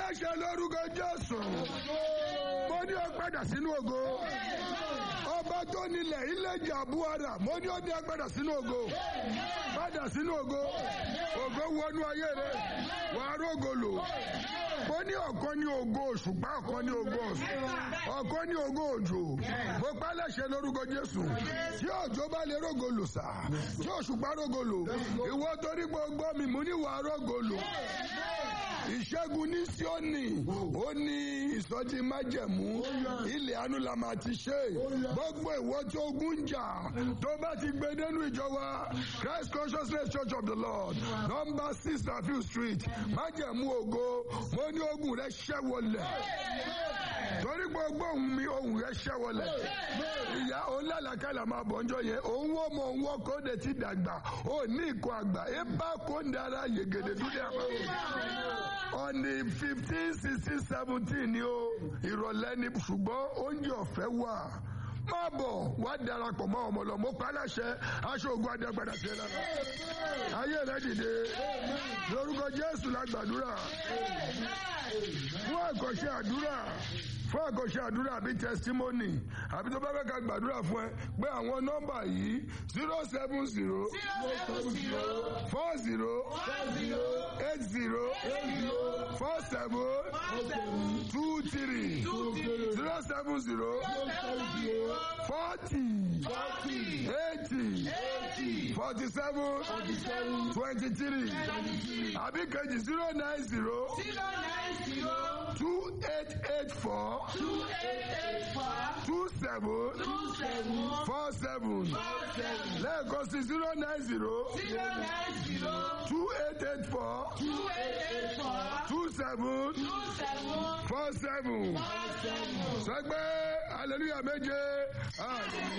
láṣẹ lórúkọ jésù mo ní o padà sínú ògo ọba tó nílẹ̀ ilé jàbúara mo ní o ní o padà sínú ògo padà sínú ògo ògo wọnú ayé rẹ wàá rógo lò mo ní ọ̀kan ní ògo òṣùpá ọ̀kan ní ògo ọ̀sùn ọ̀kan ní ògo òjò mo pa láṣẹ lórúkọ jésù tí òjò bá lè rógo lò sá tí òṣùpá rógo lò ìwọ torí gbogbo mi mo ní wàá rógo lò ìṣẹ́gun ní síọ́nì ó ní ìsọjí májẹ̀mú ilẹ̀ àánú la máa ti ṣe gbogbo ìwọ tí ogun ń jà tó bá ti gbé nínú ìjọ wa Christ Consciousness Church of the Lord number six Rafiu street májẹ̀mú ògo mo ní ogun rẹ ṣẹ́ wọlẹ̀ torí gbogbo ohun mi ohun rẹ ṣẹ́ wọlẹ̀ ìyá olálàkàlà máa bọ̀ ńjọ yẹn òun wọ́n mọ òun wọ́n kó de ti dàgbà ó ní ìkó àgbà ẹ bá kó ń dára yegede dúdú àpá on the fifteen sixteen seventeen ni o ìrọ̀lẹ́ ni ṣùgbọ́n oúnjẹ ọ̀fẹ́ wà má bọ̀ wá darapọ̀ mọ́ ọmọ lọ mo pa láṣẹ aṣọ ògùn adẹ́gbàdà tiẹ̀ lára ayé rẹ dìde lórúkọ Jésù la gbàdúrà fún àkànṣe àdúrà fún àkànṣe àdúrà àbí testimony àbí tó bá fẹ́ ká gbàdúrà fún ẹ pé àwọn nọ́mbà yìí zero seven zero four zero eight zero four seven two three zero seven zero forty eighty forty seven twenty three àbí kejì zero nine zero two eight eight four two seven four seven lẹ́ẹ̀kan sí zero nine zero two eight eight four two seven four seven sẹgbẹ́ hallelujah méje hallelujah.